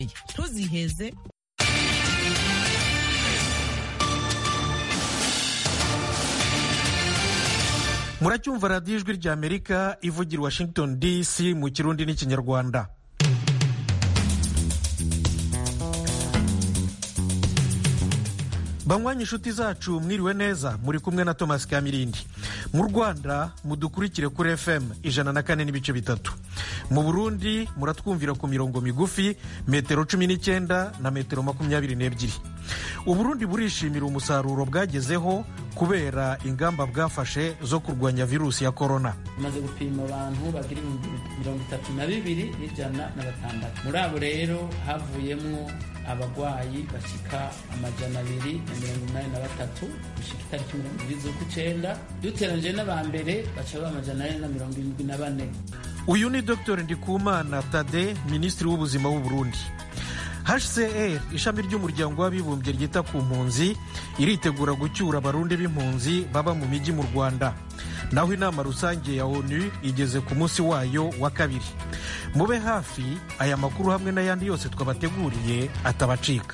ntuziheze muracyumva radiyo ijwi rya amerika ivugira washington dc mu kirundi n'ikinyarwanda banywanyi inshuti zacu mwiriwe neza muri kumwe na thomas kamirindi mu rwanda mudukurikire kuri fm ijana na kane n'ibice bitatu mu burundi muratwumvira ku mirongo migufi metero cumi n'icyenda na metero makumyabiri n'ebyiri uburundi burishimira umusaruro bwagezeho kubera ingamba bwafashe zo kurwanya virusi ya korona tumaze gupima abantu bagira ibihumbi mirongo itatu na bibiri n'ijana na batandatu muri abo rero havuyemo abagwayi bashika amajana abiri na mirongo inani na batatu gushika itariki mirongo ibiri z'ukwicenda duteranyije n'aba mbere baca baba amajana ane na mirongo irindwi na bane uyu ni dr ndikumana tade minisitiri w'ubuzima w'u burundi hcr ishami ry'umuryango w'abibumbye ryita ku mpunzi iritegura gucyura abarundi b'impunzi baba mu mijyi mu rwanda naho inama rusange ya onu igeze ku munsi wayo wa kabiri mube hafi aya makuru hamwe n'ayandi yose twabateguriye atabacika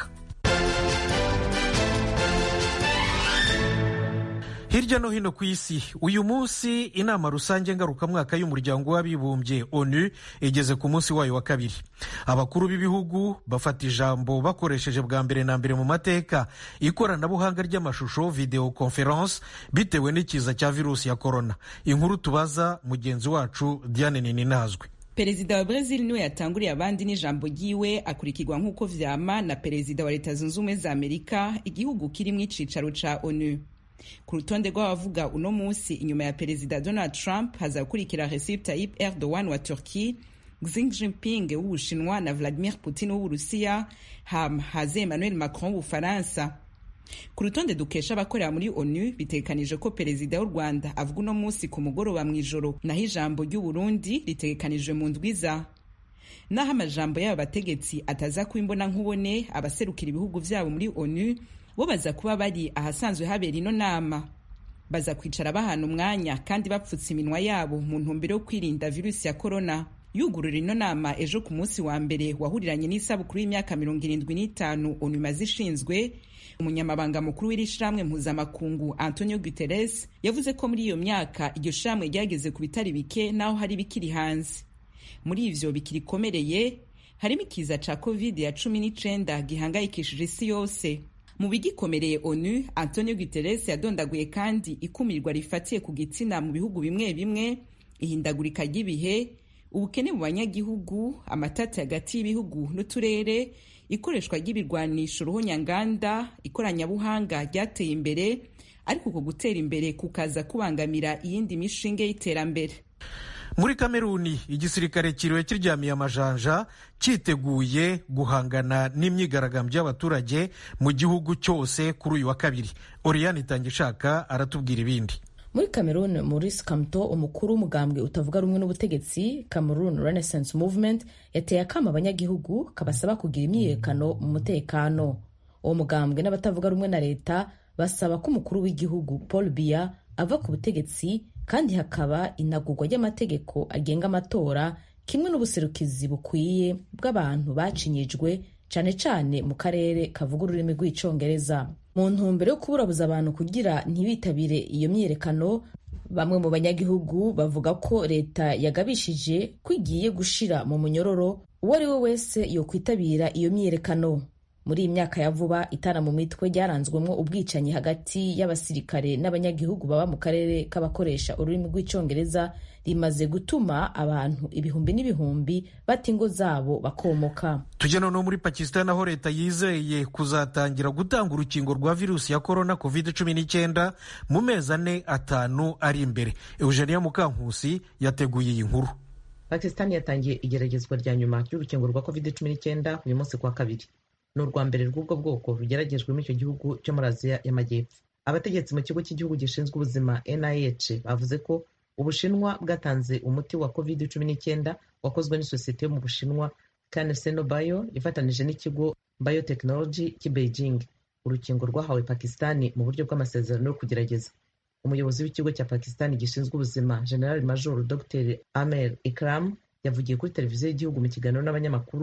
hirya no hino ku isi uyu munsi inama rusange ngarukamwaka y'umuryango w'abibumbye onu igeze ku munsi wayo wa kabiri abakuru b'ibihugu bafata ijambo bakoresheje bwa mbere na mbere mu mateka ikoranabuhanga ry'amashusho video conference bitewe n'ikiza cya virusi ya korona inkuru tubaza mugenzi wacu diane nininazwe perezida wa brezil niwe yatanguriye abandi n'ijambo ryiwe akurikirwa nk'uko vyama na perezida wa leta zunze ubumwe za amerika igihugu kirimwo icicaro ca onu ku rutonde rw'abavuga uno munsi inyuma ya perezida donald trump hazakurikira recep tayyip erdogan wa turki xi jinping w'ubushinwa na vladimir putin w'uburusiya haze emmanuel macron w'ubufaransa ku rutonde dukesha abakorera muri onu bitegekanije ko perezida w'u rwanda avuga uno munsi ku mugoroba mu ijoro naho ijambo ry'uburundi ritegekanijwe mu ndwiza naho amajambo y'aba bategetsi ataza kuba imbona nkubone abaserukira ibihugu vyabo muri onu bo baza kuba bari ahasanzwe habera ino nama baza kwicara bahana umwanya kandi bapfutse iminwa yabo mu ntumbero yo kwirinda virusi ya korona yugurura ino nama ejo ku munsi wa mbere wahuriranye n'isabukuru y'imyaka mirongo irindwi n'itanu onu imaze ishinzwe umunyamabanga mukuru w'iri shirahamwe mpuzamakungu antonio guterres yavuze ko muri iyo myaka iryo shirahamwe ryageze ku bitari bike naho hari bikiri hanze muri ivyo bikirikomereye harimo ikiza ca covid ya cumi n'icenda gihangayikishije isi yose mu bigikomereye onu antonio guterres yadondaguye kandi ikumirwa rifatiye ku gitsina mu bihugu bimwe bimwe ihindagurika ry'ibihe ubukene mu banyagihugu amatati hagati y'ibihugu n'uturere ikoreshwa ry'ibirwanisho ruhonyanganda ikoranabuhanga ryateye imbere ariko uko gutera imbere kukaza kubangamira iyindi mishinge y'iterambere muri kameruni igisirikare kiriwe kiryamiye amajanja cyiteguye guhangana n'imyigaragambyo y'abaturage mu gihugu cyose kuri uyu wa kabiri oriyani itangishaka aratubwira ibindi muri cameroon maurice kamto umukuru w'umugambwe utavuga rumwe n'ubutegetsi cameroon renaissance movement yateye akama abanyagihugu kabasaba kugira imyiyerekano mu mutekano uwo mugambwe n'abatavuga rumwe na leta basaba ko umukuru w'igihugu paul biya ava ku butegetsi kandi hakaba inagurwa ry'amategeko agenga amatora kimwe n'ubuserukizi bukwiye bw'abantu bacinyijwe cane cane mu karere kavuga ururimi rw'icongereza mu ntumbero yo kuburabuza abantu kugira ntibitabire iyo myiyerekano bamwe mu banyagihugu bavuga ko leta yagabishije ko igiye gushira mu munyororo uwo ari we wese yokwitabira iyo myiyerekano muri iyi myaka ya vuba itara mu mitwe ryaranzwemo ubwicanyi hagati y'abasirikare n'abanyagihugu baba mu karere k'abakoresha ururimi rw'icyongereza rimaze gutuma abantu ibihumbi n'ibihumbi bata ingo zabo bakomoka tujya noneho muri pakisitani aho leta yizeye kuzatangira gutanga urukingo rwa virusi ya korona covid cumi n'icyenda mu mezi ane atanu ari imbere eugenia mukankusi yateguye iyi nkuru pakisitani yatangiye igeragezwa rya nyuma ry'urukingo rwa covid cumi n'icyenda uyu munsi kwa kabiri ni urwa mbere rw'ubwo bwoko rugeragejwe muri icyo gihugu cyo muri aziya y'amajyepfo abategetsi mu kigo cy'igihugu gishinzwe ubuzima nih bavuze ko ubushinwa bwatanze umuti wa covid cumi n'icyenda wakozwe n'isosiyete yo mu bushinwa caneseno bio ifatanije n'ikigo biotechnology cy'i beijing urukingo rwahawe pakistani mu buryo bw'amasezerano yo kugerageza umuyobozi w'ikigo cya pakistani gishinzwe ubuzima general major dr amer ikram yavugiye kuri televiziyo y'igihugu mu kiganiro n'abanyamakuru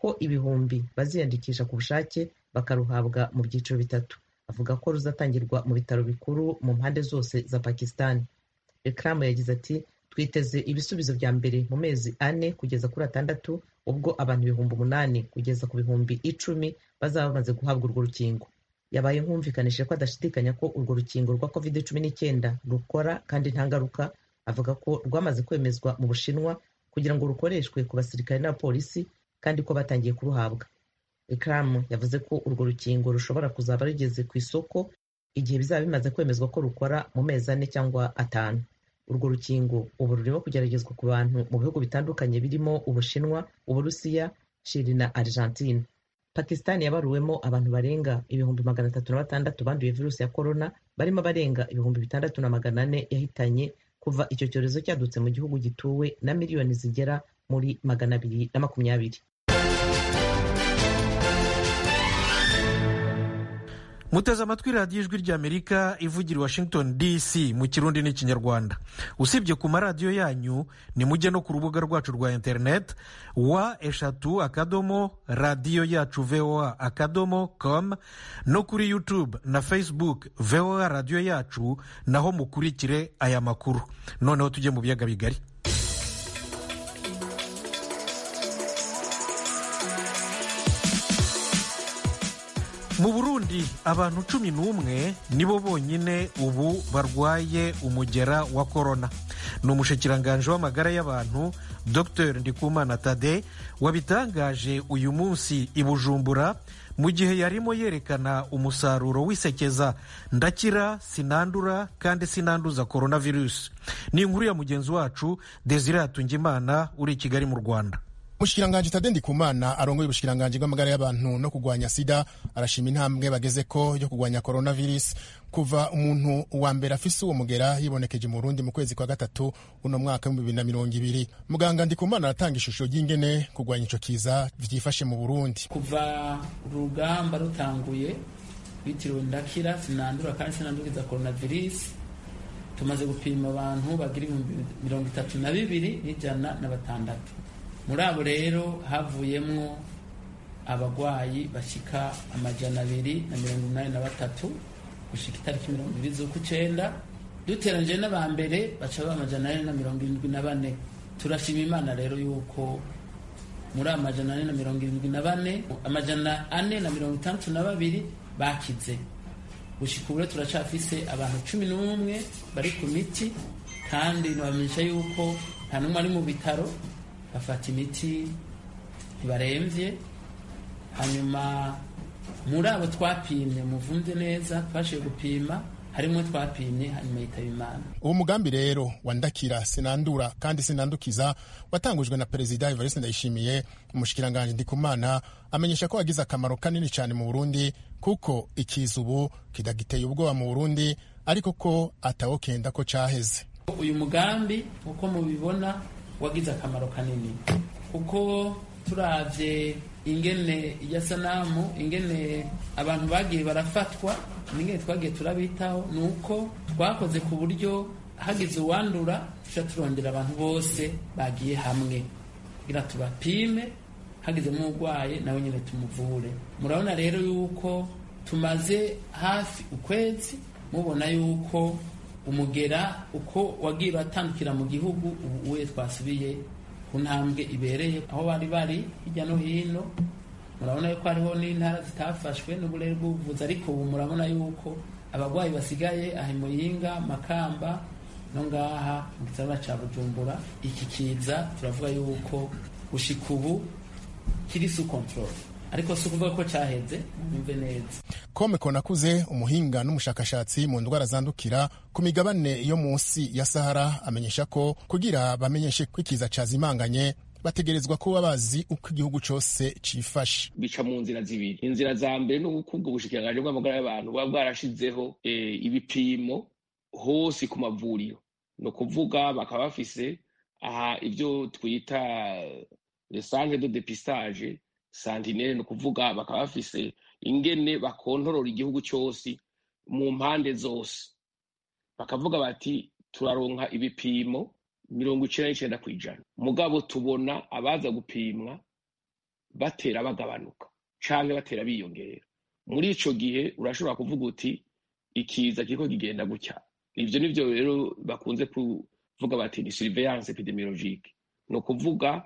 ko ibihumbi baziyandikisha ku bushake bakaruhabwa mu byiciro bitatu avuga ko ruzatangirwa mu bitaro bikuru mu mpande zose za pakistan ekaramu yagize ati twiteze ibisubizo bya mbere mu mezi ane kugeza kuri atandatu ubwo abantu ibihumbi umunani kugeza ku bihumbi icumi bazaba bamaze guhabwa urwo rukingo yabaye nkumvikanije ko adashidikanya ko urwo rukingo rwa covid cumi n'icyenda rukora kandi nta ngaruka avuga ko rwamaze kwemezwa mu bushinwa kugira ngo rukoreshwe ku basirikare n'abapolisi kandi ko batangiye kuruhabwa ekaramu yavuze ko urwo rukingo rushobora kuzaba rugeze ku isoko igihe bizaba bimaze kwemezwa ko rukora mu mezi ane cyangwa atanu urwo rukingo ubu rurimo kugeragezwa ku bantu mu bihugu bitandukanye birimo ubushinwa uburusiya shiri na argentine pakistan yabaruwemo abantu barenga ibihumbi magana atatu na batandatu banduye virusi ya korona barimo abarenga ibihumbi bitandatu na magana ane yahitanye kuva icyo cyorezo cyadutse mu gihugu gituwe na miliyoni zigera muri magana abiri na makumyabiri muteze amatwi radiyo ijwi ry'amerika ivugira i washington dc mu kirundi n'ikinyarwanda usibye ku maradiyo yanyu ni mujye no ku rubuga rwacu rwa interineti wa eshatu akadomo radiyo yacu voa akadomo com no kuri youtube na facebook voa radiyo yacu naho mukurikire aya makuru noneho tujye mu biyaga bigari mu burundi abantu cumi n'umwe nibo bonyine ubu barwaye umugera wa korona ni umushyikiranganje w'amagara y'abantu dr ndikumana tade wabitangaje uyu munsi i bujumbura mu gihe yarimo yerekana umusaruro w'isekeza ndakira sinandura kandi sinanduza korona virusi ni inkuru ya mugenzi wacu desire hatungimana uri i kigali mu rwanda umushikiranganji tade ndikumana arongoye ubushikiranganji bw'amagara y'abantu no kurwanya sida arashima intambwe bageze ko yo kurwanya coronavirus kuva umuntu wa mbere afise uwo mugera yibonekeje mu Burundi mu kwezi kwa gatatu uno mwaka w'ibihumbi bibiri na mirongo ibiri muganga ndikumana aratanga ishusho ry'ingene kurwanya ico kiza vyifashe mu Burundi kuva urugamba rutanguye bitiriwe ndakira sinandura kandi sinanduriza coronavirus tumaze gupima abantu bagira ibihumbi mirongo itatu na bibiri n'ijana na batandatu muri abo rero havuyemwo abagwayi bashika amajana abiri na mirongo inani na batatu gushika itariki mirongo ibiri z'ukwicenda duteranyije n'aba mbere baca baba amajana ane na mirongo irindwi na bane turashima imana rero yuko muri amajana ane na mirongo irindwi na bane amajana ane na mirongo itandatu na babiri bakize gushika ubu turacafise abantu cumi n'umwe bari ku miti kandi nabamenyesha yuko nta n'umwe ari mu bitaro bafata imiti ntibarembye hanyuma muri abo twapimye muvunze neza twashoboye gupima harimo twapimye hanyuma yitaba imana uwo mugambi rero wandakira sinandura kandi sinandukiza watangujwe na perezida evariste ndayishimiye umushikiranganji ndikumana amenyesha ko wagize akamaro kanini cyane mu burundi kuko ikiza ubu kidagiteye ubwoba mu burundi ariko ko atawokenda ko caheze uyu mugambi uko mubibona wagize akamaro kanini kuko turavye ingene iya sanamu ingene abantu bagiye barafatwa n'ingene twagiye turabitaho ni uko twakoze ku buryo hagize uwandura tuca turondera abantu bose bagiye hamwe kugira tubapime hagizemo urwaye nawe nyine tumuvure murabona rero yuko tumaze hafi ukwezi mubona yuko umugera uko wagiye uratandukira mu gihugu ubu uye twasubiye ku ntambwe ibereye aho bari bari hirya no hino murabona yuko hariho n'intara zitafashwe n'uburere bw'ubuvuzi ariko ubu murabona yuko abarwayi basigaye aha muyinga makamba no ngaha mu gisagara cya bujumbura iki kiza turavuga yuko gushika ubu kiri su control ariko si ukuvuga ko cyaheze mwumve neza kome konakuze umuhinga n'umushakashatsi mu ndwara zandukira ku migabane yo munsi ya sahara amenyesha ko kugira bamenyeshe ko ikiza cyazimanganye bategerezwa kuba bazi uko igihugu cyose cifashe bica mu nzira zibiri inzira za mbere ni uko ubwo bushikiranganji bw'amagara y'abantu buba bwarashizeho ibipimo hose ku mavuriro ni ukuvuga bakaba bafise aha ibyo twita centre de depistage santinere ni ukuvuga bakaba bafise ingene bakontorora igihugu cyose mu mpande zose bakavuga bati turaronka ibipimo mirongo icenda n'icenda ku ijana mugabo tubona abaza gupimwa batera bagabanuka canke batera biyongera muri ico gihe urashobora kuvuga uti ikiza kiriko kigenda gutya ivyo nivyo rero bakunze kuvuga bati ni surveillance epidemiologique ni ukuvuga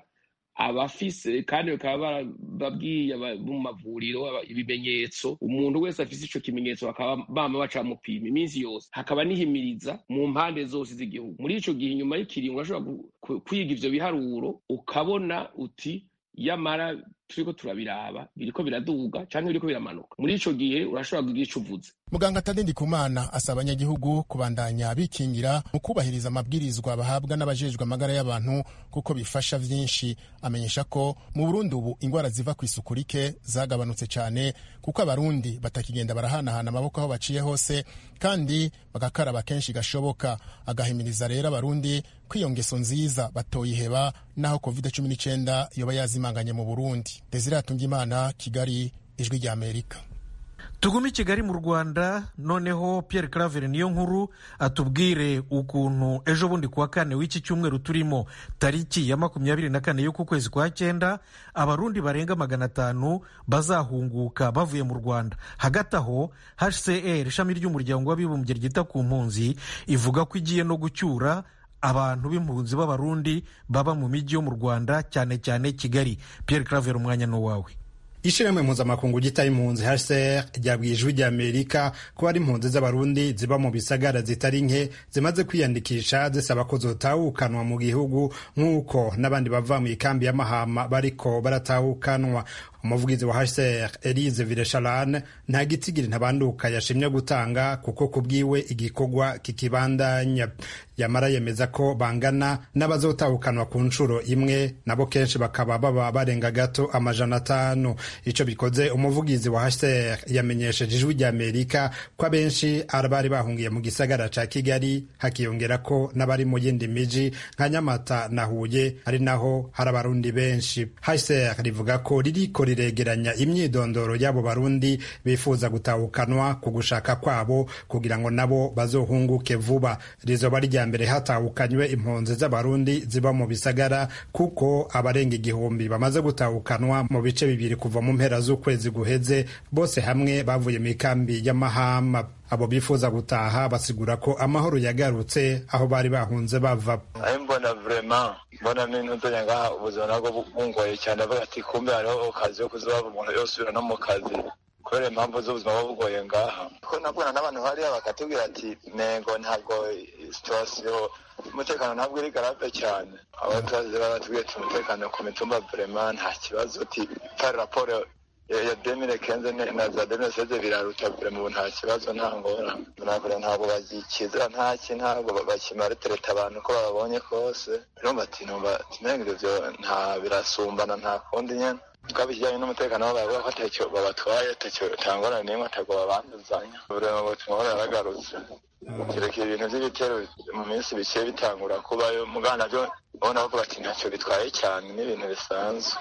abafise kandi bakaba babwiye mu mavuriro ibimenyetso umuntu wese afise ico kimenyetso bakaba bama baca mupima iminsi yose hakaba nihimiriza mu mpande zose z'igihugu muri ico gihe inyuma y'ikiringo urashobora kwiga ivyo biharuro ukabona uti yamara turiko turabiraba biriko biraduga canke biriko biramanuka muri ico gihe urashobora kugira ico uvuze muganga tade ndikumana asaba abanyagihugu kubandanya bikingira mu kubahiriza amabwirizwa bahabwa n'abajejwe amagara y'abantu kuko bifasha vyinshi amenyesha ko mu burundi ubu ingwara ziva ku isuku rike zagabanutse cane kuko abarundi batakigenda barahanahana amaboko aho baciye hose kandi bagakaraba kenshi gashoboka agahimiriza rero abarundi ko iyo ngeso nziza batoyiheba naho covid cumi n'icyenda yoba yazimanganye mu burundi desire atungimana kigali ijwi rya amerika tugume i kigali mu rwanda noneho pierre claver niyo nkuru atubwire ukuntu ejo bundi kuwa kane w'iki cyumweru turimo tariki ya makumyabiri na kane y'uku kwezi kwa cyenda abarundi barenga magana atanu bazahunguka bavuye mu rwanda hagati aho hcr ishami ry'umuryango w'abibumbye ryita ku mpunzi ivuga ko igiye no gucyura abantu b'impunzi b'abarundi baba mu mijyi yo mu rwanda cyane cyane kigali pierre claver umwanya ni uwawe ishirahamwe mpuzamakungu ryitaye impunzi hcr ryabwiye ijwi rya amerika ko hari impunzi z'abarundi ziba mu bisagara zitari nke zimaze kwiyandikisha zisaba ko zotahukanwa mu gihugu nk'uko n'abandi bava mu ikambi ya mahama bariko baratahukanwa umuvugizi wa hcr elise vilesharan nta gitigiri ntabanduka yashimye gutanga kuko kubwiwe igikorwa kikibandanya yamara yemeza ko bangana n'abazotahukanwa ku nshuro imwe nabo kenshi bakaba baba barenga gato amajana atanu ico bikoze umuvugizi wa hcr yamenyesheje ijwi rya amerika ko abenshi bari bahungiye mu gisagara ca kigali hakiyongera ko n'abari mu yindi miji nka nyamata na huye ari naho hari abarundi benshi hcr rivuga ko ririko riregeranya imyidondoro y'abo barundi bifuza gutahukanwa ku gushaka kwabo kugira ngo nabo bazohunguke vuba rizoba rya mbere hatahukanywe impunzi z'abarundi ziba mu bisagara kuko abarenga igihumbi bamaze gutahukanwa mu bice bibiri kuva mu mpera z'ukwezi guheze bose hamwe bavuye mu ikambi y'amahama abo bifuza gutaha basigura ko amahoro yagarutse aho bari bahunze bava ayo mbona vrema mbona n'intudonya ngaha ubuzima nabwo bungoye cyane avuga ati kumbe hariho akazi yo kuzobava umuntu yosubira no mu kazi kubera impamvu z'ubuzima buba bugoye ngaha ko nabwona n'abantu hariya bakatubwira ati nego ntabwo situwasiyo umutekano ntabwo uri garabe cyane abaturage baratubwiye ati umutekano ku mitumba vrema nta kibazo uti pari raporo ya demire kenze na za demire seze biraruta mu nta kibazo nta ngora ntabwo ntabwo bagikizira ntaki ntabwo bakimaritereta abantu ko babonye kose urumva ati numva tinenga ivyo nta birasumbana nta kundi nyene twabijyanye n'umutekano wabo bavuga ko atacyo babatwaye atacyo tangorane n'imwe atagwo babanduzanya uburema butumwa yaragarutse kirekire ibintu by'ibitero mu minsi bike bitangura kubayo mugana byo ubona bavuga ati ntacyo bitwaye cyane n'ibintu bisanzwe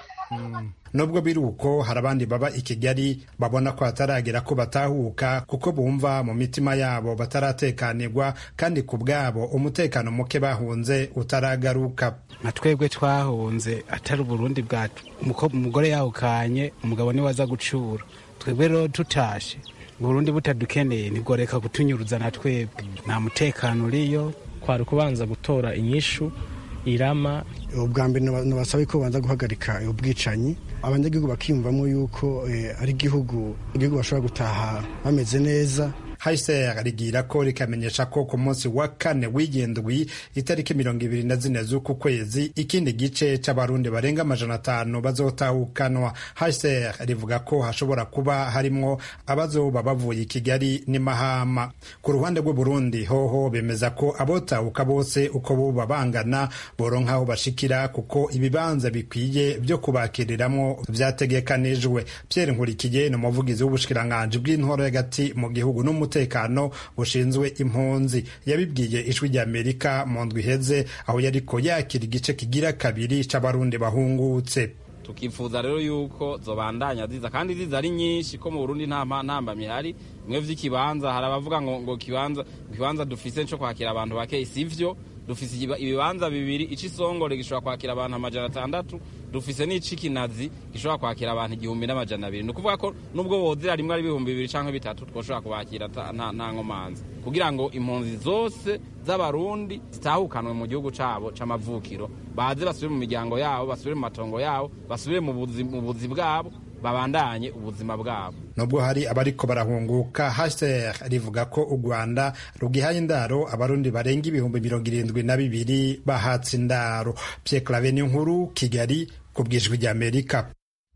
nubwo biri uko hari abandi baba i kigali babona ko hataragera ko batahuka kuko bumva mu mitima yabo bataratekanirwa kandi ku bwabo umutekano muke bahunze utaragaruka nka twebwe twahunze atari uburundi bwacu umugore yahukanye umugabo niwe aza gucura twebwe rero tutashe uburundi butadukeneye ntigoreka kutunyuruza na twebwe nta mutekano uriyo kwari kubanza gutora inyishu irama ubwa mbere nabasaba ko banza guhagarika ubwicanyi abanyagihugu bakiyumvamo yuko ari igihugu igihugu bashobora gutaha bameze neza hcr rigira ko rikamenyesha ko ku munsi wa kane w'indwi itariki mirongo ibiri na zine z'uku kwezi ikindi gice c'abarundi barenga amajana atanu bazotahukanwa hcr rivuga ko hashobora kuba harimwo abazoba bavuye i kigali n'imahama ku ruhande rw'uburundi hoho bemeza ko abotahuka bose uko boba bangana boronka aho bashikira kuko ibibanza bikwiye vyo kubakiriramwo vyategekanijwe pierre nkurikiye ni umuvugizi w'ubushikiranganji bw'intoro y'agati mu gihugu n'umutekano umutekano bushinzwe impunzi yabibwiye ijwi rya amerika mu ndwi iheze aho yariko yakira igice kigira kabiri c'abarundi bahungutse tukifuza rero yuko zobandanya ziza kandi ziza ari nyinshi ko mu Burundi nta ntambamye ihari bimwe vy'ikibanza hari abavuga ngo ngo kibanza kibanza dufise cyo kwakira abantu bake sivyo dufise ibibanza bibiri ico isongore gishobora kwakira abantu amajana atandatu dufise n'icikinazi gishobora kwakira abantu igihumbi n'amajana abiri ni ukuvuga ko nubwo wozira rimwe ari ibihumbi bibiri canke bitatu twoshobora kubakira nta nkomanzi kugira ngo impunzi zose z'abarundi zitahukanwe mu gihugu cabo c'amavukiro baze basubire mu miryango yabo basubire mu matongo yabo basubire mu buzi bwabo babandanye ubuzima bwabo nubwo hari abariko barahunguka HCR rivuga ko u Rwanda rugihaye indaro abarundi barenga ibihumbi mirongo irindwi na bibiri bahatse indaro Pierre Claver nkuru Kigali ku bwijwi rya Amerika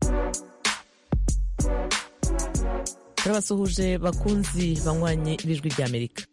turabasuhuje bakunzi banywanye b'ijwi rya Amerika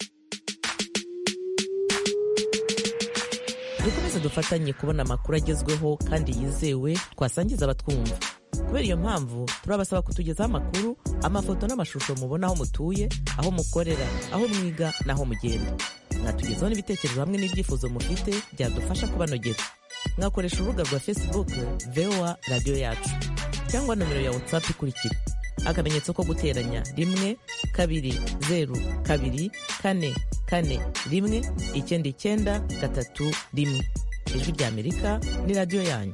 dukomeze dufatanye kubona amakuru agezweho kandi yizewe twasangiza abatwumva kubera iyo mpamvu turabasaba kutugezaho amakuru amafoto n'amashusho mubona aho mutuye aho mukorera aho mwiga n'aho mugenda mwatugezaho n'ibitekerezo hamwe n'ibyifuzo mufite byadufasha kubanogera mwakoresha urubuga rwa facebook voa radiyo yacu cyangwa nomero ya whatsapp ikurikira akamenyetso ko guteranya rimwe kabiri zeru kabiri kane kane rimwe icyenda icyenda gatatu rimwe ijwi rya amerika ni radiyo yanyu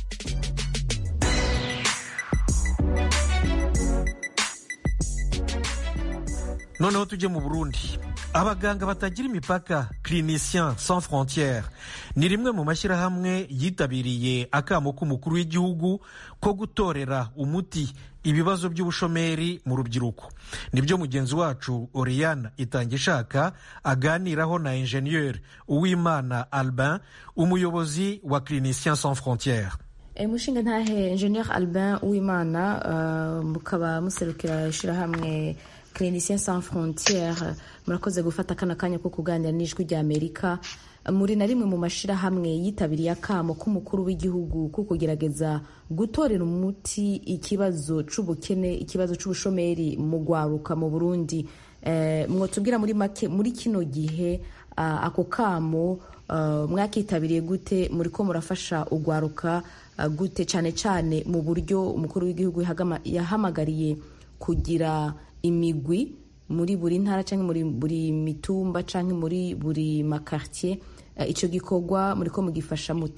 noneho tujye mu burundi abaganga batagira imipaka clinicien sans frontiere ni rimwe mu mashyirahamwe yitabiriye akamo k'umukuru w'igihugu ko gutorera umuti ibibazo by'ubushomeri mu rubyiruko nibyo mugenzi wacu oriane itangishaka aganiraho na ingenieur uwimana albin umuyobozi wa clinicien sans frontiere mushinga ntahe ingenieur albin uwimana mukaba muserukira ishyirahamwe clinicien sans frontiere murakoze gufata kano kanya ko kuganira n'ijwi rya amerika muri na rimwe mu mashyirahamwe yitabiriye akamo k'umukuru w'igihugu ko kugerageza gutorera umuti ikibazo c'ubukene ikibazo c'ubushomeri mu gwaruka mu burundi mwotubwira muri make muri kino gihe ako kamo mwakitabiriye gute muri ko murafasha ugwaruka gute cyane cyane mu buryo umukuru w'igihugu yahamagariye kugira imigwi muri buri ntara cyangwa muri buri mitumba cyangwa muri buri makartier icyo gikorwa muri ko mugifasha mute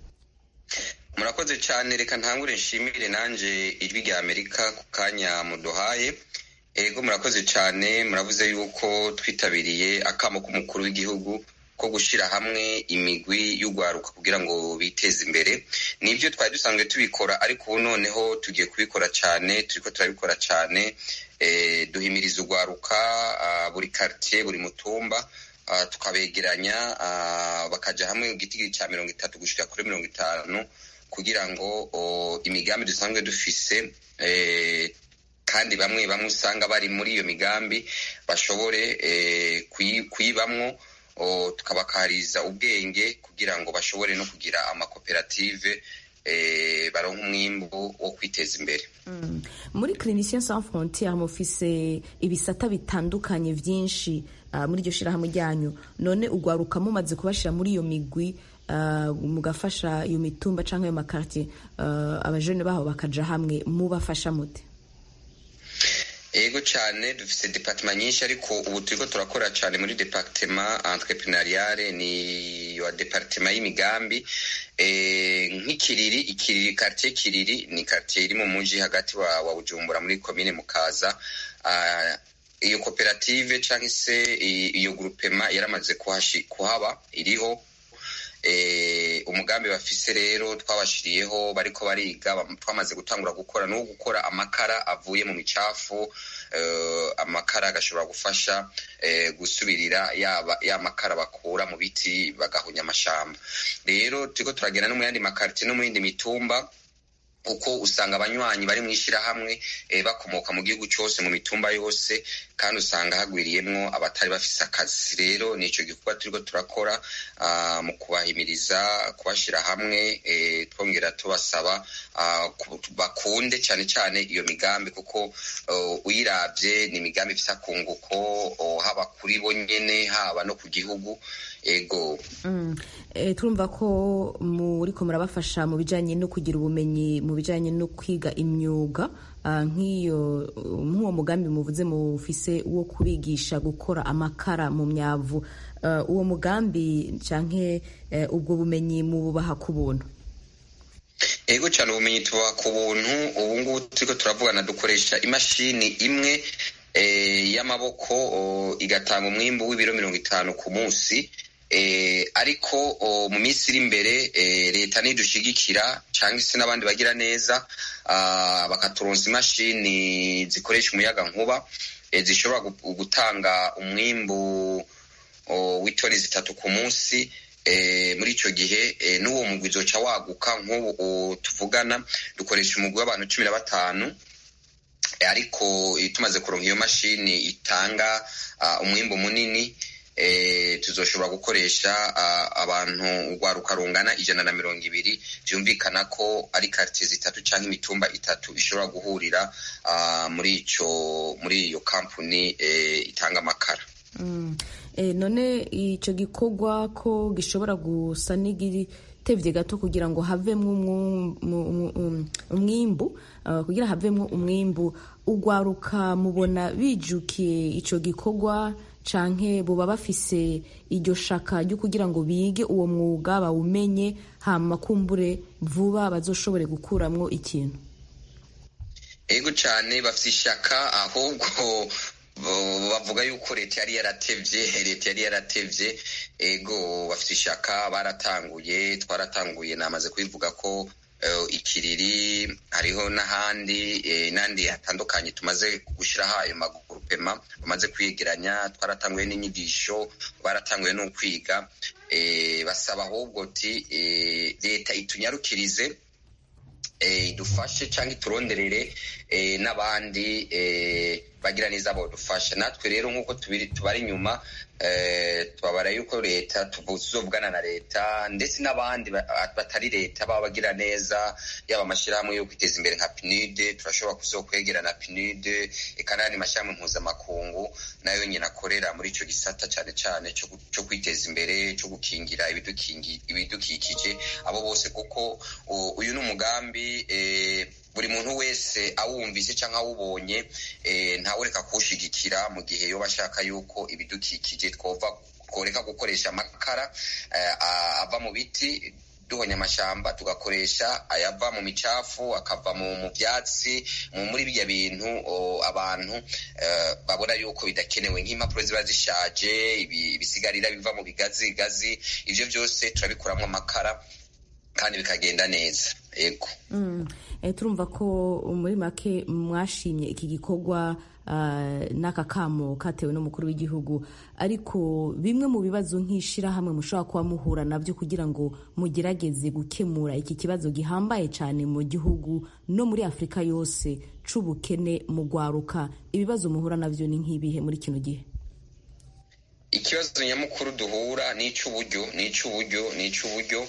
murakoze cyane reka ntangure nshimire nanjye ijwi rya amerika ku kanya muduhaye ego murakoze cyane muravuze yuko twitabiriye akamo k'umukuru w'igihugu ko gushyira hamwe imigwi y'urwaruka kugira ngo biteze imbere nibyo twari dusanzwe tubikora ariko ubu noneho tugiye kubikora cyane turi ko turabikora cyane duhimiriza urwaruka buri karitsiye buri mutumba tukabegeranya bakajya hamwe igiti cya mirongo itatu gushyira kuri mirongo itanu kugira ngo imigambi dusanzwe dufise kandi bamwe bamwe usanga bari muri iyo migambi bashobore kuyibamwo tukabakariza ubwenge kugira ngo bashobore no kugira amakoperative baronka umwimbu wo kwiteza imbere muri clinicien sans frontiere mufise ibisata bitandukanye byinshi muri iryo shyirahamwe ryanyu none ugwaruka mumaze kubashyira muri iyo migwi mugafasha iyo mitumba cyangwa ayo makartier abajene baho bakaja hamwe mubafasha mute ego cyane dufite departement nyinshi ariko ubu turiko turakora cyane muri departement entreprenariale ni wa departement y'imigambi nk'ikiriri ikiriri quartier kiriri ni quartier iri mu muji hagati wa, wa bujumbura muri komine mukaza iyo koperative cyangwa se iyo groupement yaramaze kuhaba iriho umugambi bafise rero twabashiriyeho bariko bariga twamaze gutangura gukora no gukora amakara avuye mu micafu amakara agashobora gufasha gusubirira yaba ya makara bakura mu biti bagahunya amashamba rero turiko turagenda no mu yandi makarite no mu yindi mitumba kuko usanga abanywanyi bari mu ishyirahamwe bakomoka mu gihugu cyose mu mitumba yose kandi usanga hagwiriyemwo abatari bafise akazi rero nicyo gikorwa turiko turakora mu kubahimiriza kubashyira hamwe twongera tubasaba bakunde cyane cyane iyo migambi kuko uyirabye ni imigambi ifite akunguko haba kuri bo nyene haba no ku gihugu ego turumva ko muriko murabafasha mu bijyanye no kugira ubumenyi mu bijyanye no kwiga imyuga nk'iyo nk'uwo mugambi muvuze mufise wo kubigisha gukora amakara mu myavu uwo mugambi cyangwa ubwo bumenyi mububaha ku buntu ego cyane ubumenyi tubaha ku buntu ubu ngubu turiko turavugana dukoresha imashini imwe y'amaboko igatanga umwimbu w'ibiro mirongo itanu ku munsi ariko mu minsi iri imbere leta nidushigikira cyangwa se n'abandi bagira neza bakaturonsa imashini zikoresha umuyaga nkuba zishobora gutanga umwimbu w'itoni zitatu ku munsi muri icyo gihe n'uwo mugwi uzoca waguka nk'ubu tuvugana dukoresha umugwi w'abantu cumi na batanu ariko tumaze kuronka iyo mashini itanga umwimbu munini tuzoshobora gukoresha abantu urwaruka rungana ijana na mirongo ibiri byumvikana ko ari karitsiye zitatu cyangwa imitumba itatu ishobora guhurira muri icyo muri iyo kampani itanga amakara none icyo gikorwa ko gishobora gusa n'igitebye gato kugira ngo havemo umwimbu kugira havemo umwimbu urwaruka mubona bijukiye icyo gikorwa canke buba bafise iryo shaka ryo kugira ngo bige uwo mwuga bawumenye hama kumbure vuba bazoshobore gukuramwo ikintu ego cyane bafite ishaka ahubwo bavuga yuko leta yari yaratevye leta yari yaratevye ego bafite ishaka baratanguye twaratanguye namaze kubivuga ko ikiriri hariho n'ahandi n'andi hatandukanye tumaze gushyiraho ayo magurupema bamaze kwiyegeranya twaratanguye n'inyigisho baratanguye no kwiga basaba ahubwo ti leta itunyarukirize idufashe cyangwa ituronderere n'abandi bagira neza bodufasha natwe rero nk'uko tubari inyuma tubabara yuko leta tuzovugana na leta ndetse n'abandi batari leta baba bagira neza yaba amashyirahamwe yo kwiteza imbere nka pinide turashobora kuzokwegera na pinide eka n'ayandi mashyirahamwe mpuzamakungu nayo nyine akorera muri icyo gisata cyane cyane cyo kwiteza imbere cyo gukingira ibidukikije abo bose kuko uyu ni umugambi buri muntu wese awumvise cyangwa awubonye ntawureka kuwushigikira mu gihe yoba ashaka yuko ibidukikije tworeka gukoresha amakara ava mu biti duhonya amashyamba tugakoresha ayava mu micafu akava mu byatsi muri bijya bintu abantu babona yuko bidakenewe nk'impapuro ziba zishaje ibisigarira biva mu bigazi gazi ibyo byose turabikuramo amakara kandi bikagenda neza yego turumva ko muri make mwashimye iki gikorwa n'aka kamo katewe n'umukuru w'igihugu ariko bimwe mu bibazo nk'ishyirahamwe mushobora kuba muhura nabyo kugira ngo mugerageze gukemura iki kibazo gihambaye cyane mu gihugu no muri afurika yose c'ubukene mu rwaruka ibibazo muhura nabyo ni nk'ibihe muri kino gihe ikibazo nyamukuru duhura ni icy'uburyo ni icy'uburyo ni icy'uburyo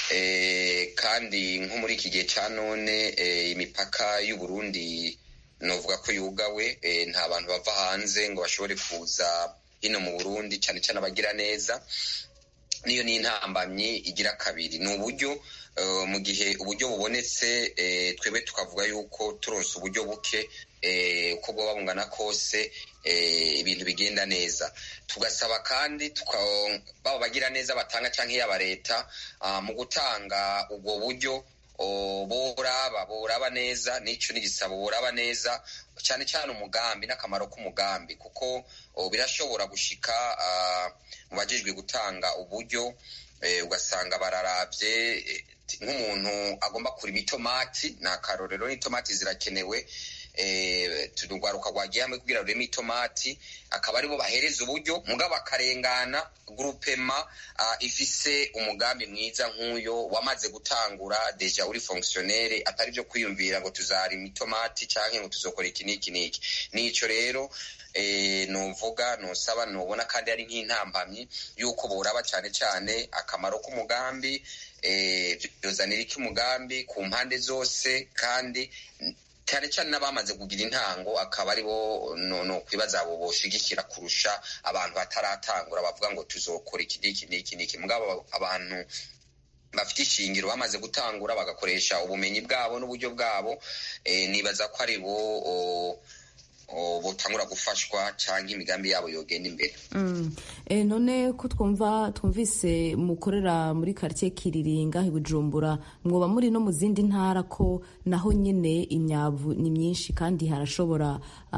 kandi nko muri iki gihe cya none imipaka y'uburundi novuga ko yugawe nta bantu bava hanze ngo bashobore kuza hino mu burundi cyane cyane abagira neza niyo ni intambamyi igira kabiri ni uburyo mu gihe uburyo bubonetse twebwe tukavuga yuko turonse uburyo buke uko bwaba bungana kose ibintu bigenda neza tugasaba kandi baba bagira neza batanga cyangwa iyaba leta mu gutanga ubwo buryo boraba boraba neza n'icyo n'igisabo boraba neza cyane cyane umugambi n'akamaro k'umugambi kuko birashobora gushika mu bajejwe gutanga uburyo ugasanga bararabye nk'umuntu agomba kurima itomati ni akarorero n'itomati zirakenewe turugwaruka rwagiye hamwe kugira rureme itomati akaba aribo bahereza uburyo mugabo akarengana gurupema ifise umugambi mwiza nk'uyo wamaze gutangura deja uri fonctionnaire atari byo kwiyumvira ngo tuzarima itomati canke ngo tuzokora iki n'iki n'iki nico rero nuvuga nusaba nubona kandi ari nk'intambamyi yuko boraba cyane cyane akamaro k'umugambi byozanira iki umugambi ku mpande zose kandi cyane cyane n'abamaze kugira intango akaba ari bo no kwibaza abo boshigikira kurusha abantu bataratangura bavuga ngo tuzokora iki n'iki n'iki n'iki mugabo abantu bafite ishingiro bamaze gutangura bagakoresha ubumenyi bwabo n'uburyo bwabo nibaza ko ari bo botangura gufashwa cyangwa imigambi yabo yogenda imbere none ko twumva twumvise mukorera muri karitsiye kiriringa i bujumbura mwoba muri no mu zindi ntara ko naho nyine imyavu ni myinshi kandi harashobora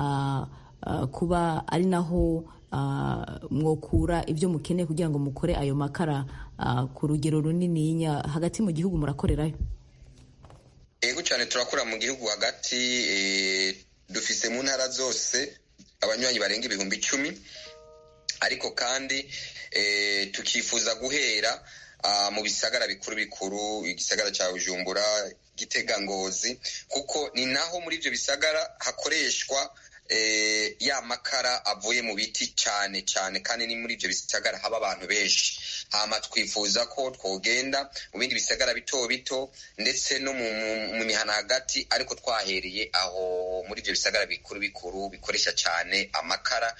kuba ari naho mwokura ibyo mukeneye kugira ngo mukore ayo makara ku rugero runininya hagati mu gihugu murakorerayo yego cyane turakora mu gihugu hagati dufise mu ntara zose abanywanyi barenga ibihumbi icumi ariko kandi tukifuza guhera mu bisagara bikuru bikuru igisagara cya bujumbura gitega ngozi kuko ni naho muri ibyo bisagara hakoreshwa ya makara avuye mu biti cyane cyane kandi ni muri ibyo bisagara haba abantu benshi hama twifuza ko twogenda mu bindi bisagara bito bito ndetse no mu mihana hagati ariko twahereye aho muri ibyo bisagara bikuru bikuru bikoresha cyane amakara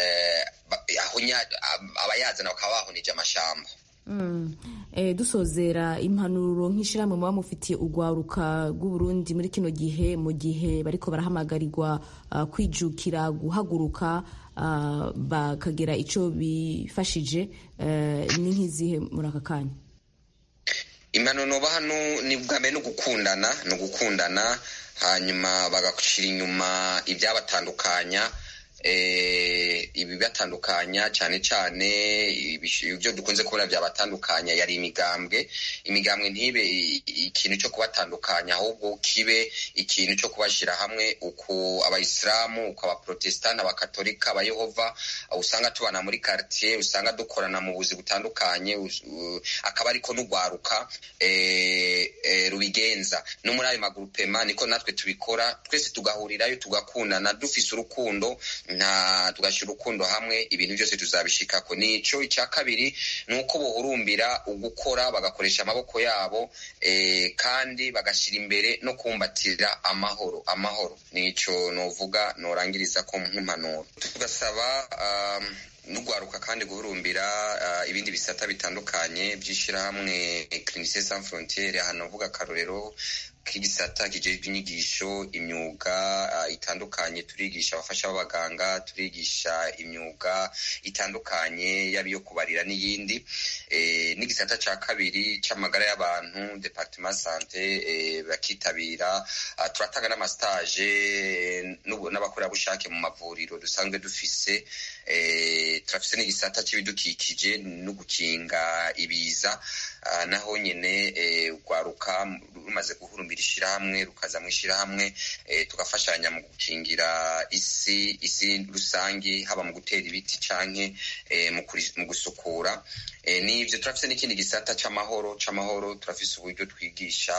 abayazana bakaba bahunije amashamba dusozera impanuro nk'ishyirahamwe muba mufitiye urwaruka rw'uburundi muri kino gihe mu gihe bariko barahamagarirwa kwijukira guhaguruka bakagira icyo bifashije ni nk'izihe muri aka kanya impanuro hano ni bwa mbere no gukundana ni ugukundana hanyuma bagashyira inyuma ibyabatandukanya ibibatandukanya cyane cyane ibyo dukunze kubona byabatandukanya yari imigambwe imigambwe ntibe ikintu cyo kubatandukanya ahubwo kibe ikintu cyo kubashyira hamwe uku abayisilamu uku abaprotesitanti abakatolika abayehova usanga tubana muri quartier usanga dukorana mu buzi butandukanye akaba ariko n'ugwaruka rubigenza no muri ayo magurupema niko natwe tubikora twese tugahurirayo tugakundana dufise urukundo nta tugashyira urukundo hamwe ibintu byose tuzabishikako nico icya kabiri ni uko bohurumbira ugukora bagakoresha amaboko yabo kandi bagashyira imbere no kumbatira amahoro amahoro nico novuga norangiriza ko nk'impanuro tugasaba n'ugwaruka kandi guhurumbira ibindi bisata bitandukanye by'ishyirahamwe clinicien sans frontiere hano uvuga akarorero k'igisata kijejwe inyigisho imyuga itandukanye turigisha abafasha b'abaganga turigisha imyuga itandukanye yaba iyo kubarira n'iyindi n'igisata cya kabiri cy'amagara y'abantu departement sante bakitabira turatanga n'amasitaje n'abakorerabushake mu mavuriro dusanzwe dufise turafise n'igisata cy'ibidukikije no gukinga ibiza naho nyine urwaruka rumaze guhurumbira ishyirahamwe rukaza mu ishyirahamwe tugafashanya mu gukingira isi isi rusange haba mu gutera ibiti canke mu gusukura n'ibyo turafise n'ikindi gisata c'amahoro c'amahoro turafise uburyo twigisha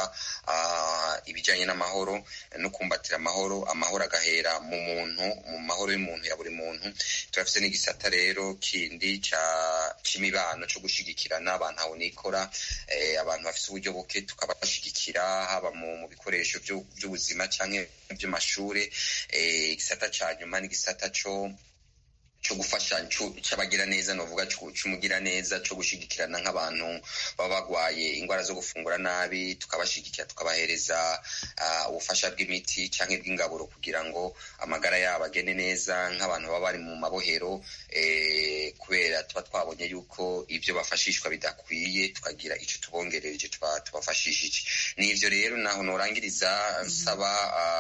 ibijanye n'amahoro no kumbatira amahoro amahoro agahera mu muntu mu mahoro y'umuntu ya buri muntu turafise n'igisata rero kindi c'imibano co gushigikirana abantu aho nikora abantu bafise uburyo buke tukabashigikira haba mu bikoresho by'ubuzima cyangwa by'amashuri igisata cya nyuma n'igisata cyo cyo gufasha cy'abagira neza novuga cy'umugira neza cyo gushigikirana nk'abantu baba bagwaye indwara zo gufungura nabi tukabashigikira tukabahereza ubufasha bw'imiti cyangwa bw'ingaburo kugira ngo amagara yabo agende neza nk'abantu baba bari mu mabohero kubera tuba twabonye yuko ibyo bafashishwa bidakwiye tukagira icyo tubongereje tubafashishije n'ibyo rero naho norangiriza nsaba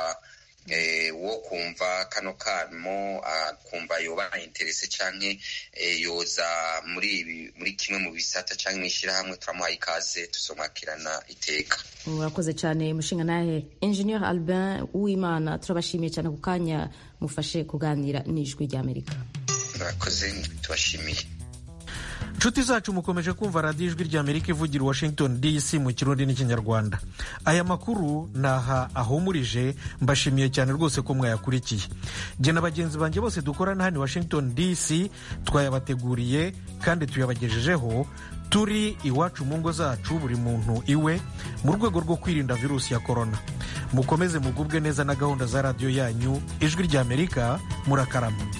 wo kumva kano kamo kumva yoba interese canke yoza muri muri kimwe mu bisata canke mw'ishyirahamwe turamuhaye ikaze tuzomwakirana iteka murakoze cyane mushinga nahe engineer albin uwimana turabashimiye cyane ku kanya mufashe kuganira n'ijwi ry'amerika murakoze tubashimiye inshuti zacu mukomeje kumva radiyo ijwi rya amerika ivugira washington dc mu kirundi n'ikinyarwanda aya makuru ni aha ahumurije mbashimiye cyane rwose ko mwayakurikiye jye na bagenzi banjye bose dukorana hano washington dc twayabateguriye kandi tuyabagejejeho turi iwacu mu ngo zacu buri muntu iwe mu rwego rwo kwirinda virusi ya korona mukomeze mugubwe neza na gahunda za radiyo yanyu ijwi rya amerika murakarama